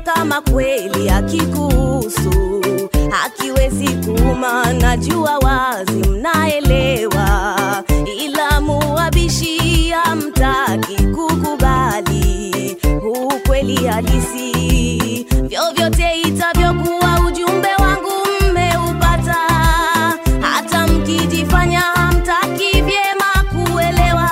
kama kweli hakikuhusu, hakiwezi kuuma, najua wazi mnaelewa, ila muwabishi hamtaki kukubali ukweli halisi. Vyovyote itavyokuwa, ujumbe wangu mmeupata, hata mkijifanya hamtaki vyema kuelewa.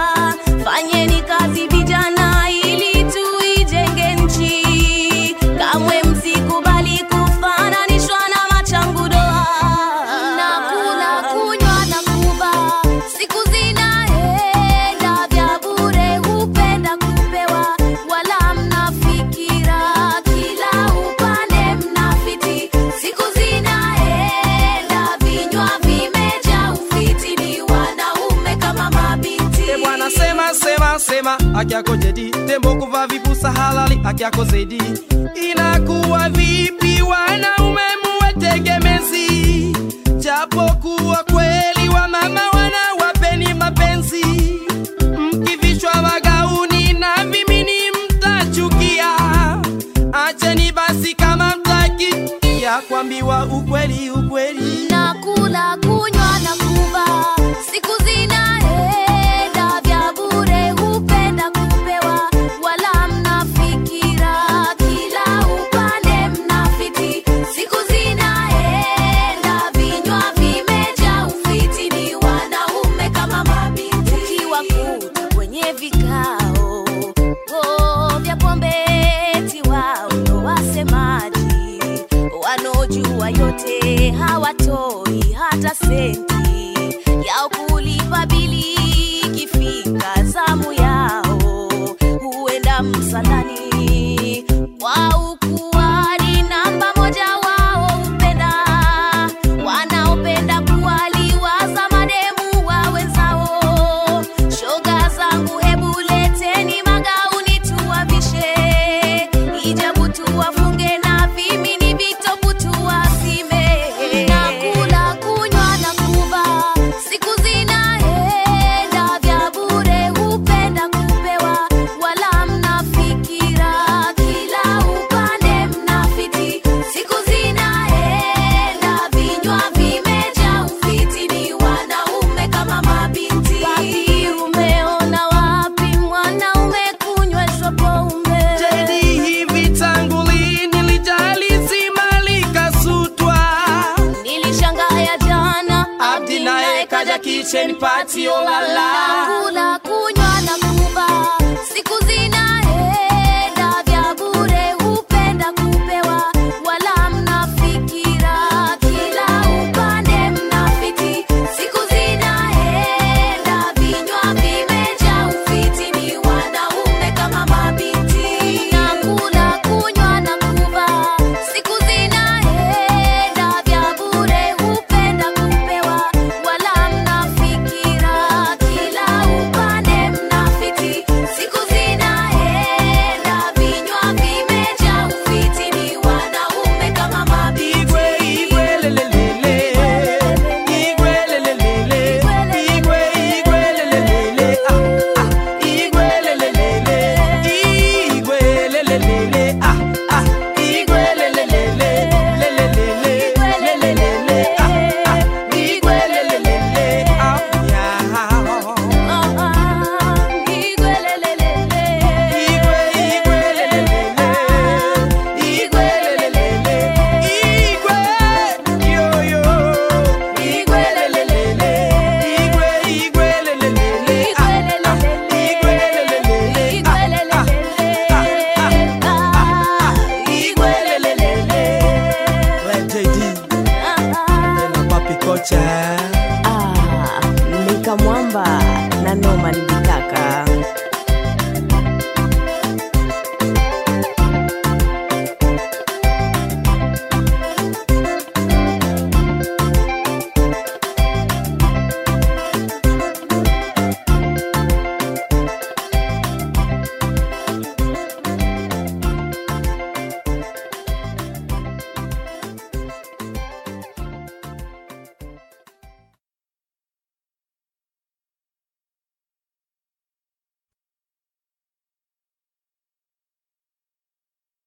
Fanyeni kazi vijana, ili tuijenge nchi. Kamwe msikubali kufananishwa na machangudoa. Nakula, kunywa na kuva, siku zinaenda vya bure, hupenda kupewa, wala mnafikira kila upande mnafiti. Siku zinaenda, vinywa vimejaa ufiti, ni wanaume kama mabinti. E bwana sema sema sema haki yako jadi tembo kuvaa vipusa halali haki yako zaidi inakuwa vipi wanaume muwategemezi japokuwa kweli wa mama wanawapeni mapenzi mkivishwa magauni na vimini mtachukia acheni basi kama mtaki ya kuambiwa ukweli ukweli Nakula, kunywa na kuva, siku zinaenda vya bure, hupenda kupewa, wala mnafikira kila upande mnafiti. Siku zinaenda, vinywa vimejaa ufiti, ni wanaume kama mabinti. Ukiwakuta kwenye vikao oh, vya pombe, eti wao ndo wasemaji, wanaojua yote hawatoi hata senti yao kulipa bili. Ikifika zamu yao huenda msalani kwa ukuani, namba moja wao hupenda wanaopenda kuwaliwaza mademu wa wenzao. Shoga zangu, hebu leteni magauni tuwavishe, hijabu tuwafunge na vimini vitopu tuwazime. Nakula, kunywa na kuva, siku zinaenda vya bure, hupenda kupewa, wala mnafikira kila upande mnafiti. Siku zinaenda, vinywa vimejaa ufiti, ni wanaume kama mabinti. Papi, umeona wapi mwanaume kunyweshwa pombe? Jadi hivi tangu lini lijali zima likasutwa Nilishangaya jana, Abdi naye kaja kitchen party olala Kula, kunywa na kuva, siku zinaenda vya bure, hupenda kupewa, wala mnafikira kila upande mnafiti. Siku zinaenda, vinywa vimejaa ufiti, ni wanaume kama mabinti. Nakula, kunywa na kuva, siku zinaenda vya bure, hupenda kupewa, wala mnafikira kila upande mnafiti. Siku zinaenda, vinywa vimejaa ufiti, ni wanaume kama mabinti. Igwe igwe lelelele Igwe lelelele Igwe igwe lelelele Ah ah Igwe lelelele Igwe lelelele